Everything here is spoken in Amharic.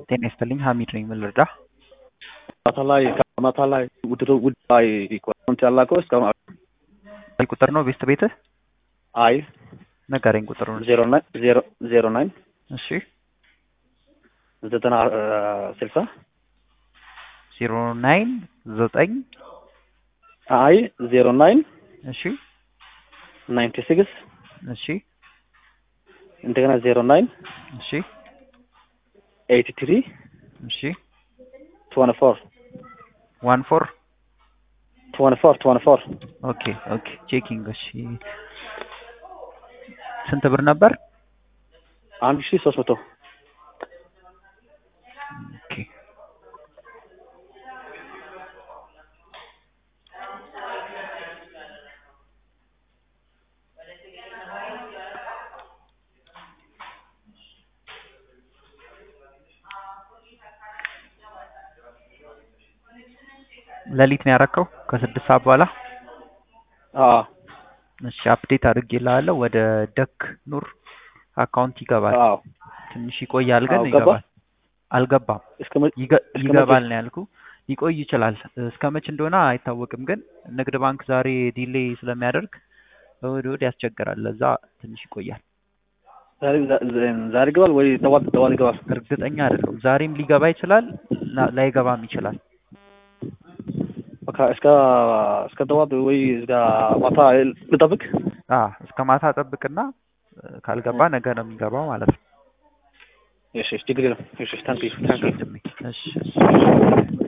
ጤና ይስጥልኝ ሀሚድ ነኝ ምን ልርዳ ማታ ላይ ማታ ላይ ውድድር ውድ ላይ ኮንት ያላከው እስካሁን አይ ቁጥር ነው ቤስት ቤትህ አይ ንገረኝ ቁጥሩን ዜሮ ናይን ዜሮ ዜሮ ናይን እሺ ዘጠና ስልሳ ዜሮ ናይን ዘጠኝ አይ ዜሮ ናይን እሺ ናይንቲ ሲክስ እሺ እንደገና ዜሮ ናይን እሺ ኤይቲ ትሪ እሺ ትወንቲ ፎር ዋን ፎር ትወንቲ ፎር ትወንቲ ፎር ኦኬ ኦኬ ቼኪንግ እሺ ስንት ብር ነበር አንድ ሺ ሶስት መቶ ኦኬ ሌሊት ነው ያረከው ከስድስት ሰዓት በኋላ አዎ እሺ አፕዴት አድርጌልሃለሁ ወደ ደክ ኑር አካውንት ይገባል አዎ ትንሽ ይቆያል ግን አዎ፣ ገባ? ይገባል አልገባም እስከ መ- ይገ- እስከ ይገባል መቼ? ነው ያልኩ ሊቆይ ይችላል እስከ መች እንደሆነ አይታወቅም ግን ንግድ ባንክ ዛሬ ዲሌይ ስለሚያደርግ እሑድ እሑድ ያስቸግራል ለዛ ትንሽ ይቆያል ዛሬ ዛ- ዛሬ ይገባል ወይ ጠዋት ጠዋት ይገባል? እርግጠኛ አይደለሁም ዛሬም ሊገባ ይችላል ና- ላይገባም ይችላል በቃ እስከ እስከ ጠዋት ወይ እስከ ማታ ልጠብቅ? አ እስከ ማታ ጠብቅና እ፣ ካልገባ ነገ ነው የሚገባው ማለት ነው እሺ ችግር የለም። እሺ ታንክ ዩ ታንክ ዩ እሺ እሺ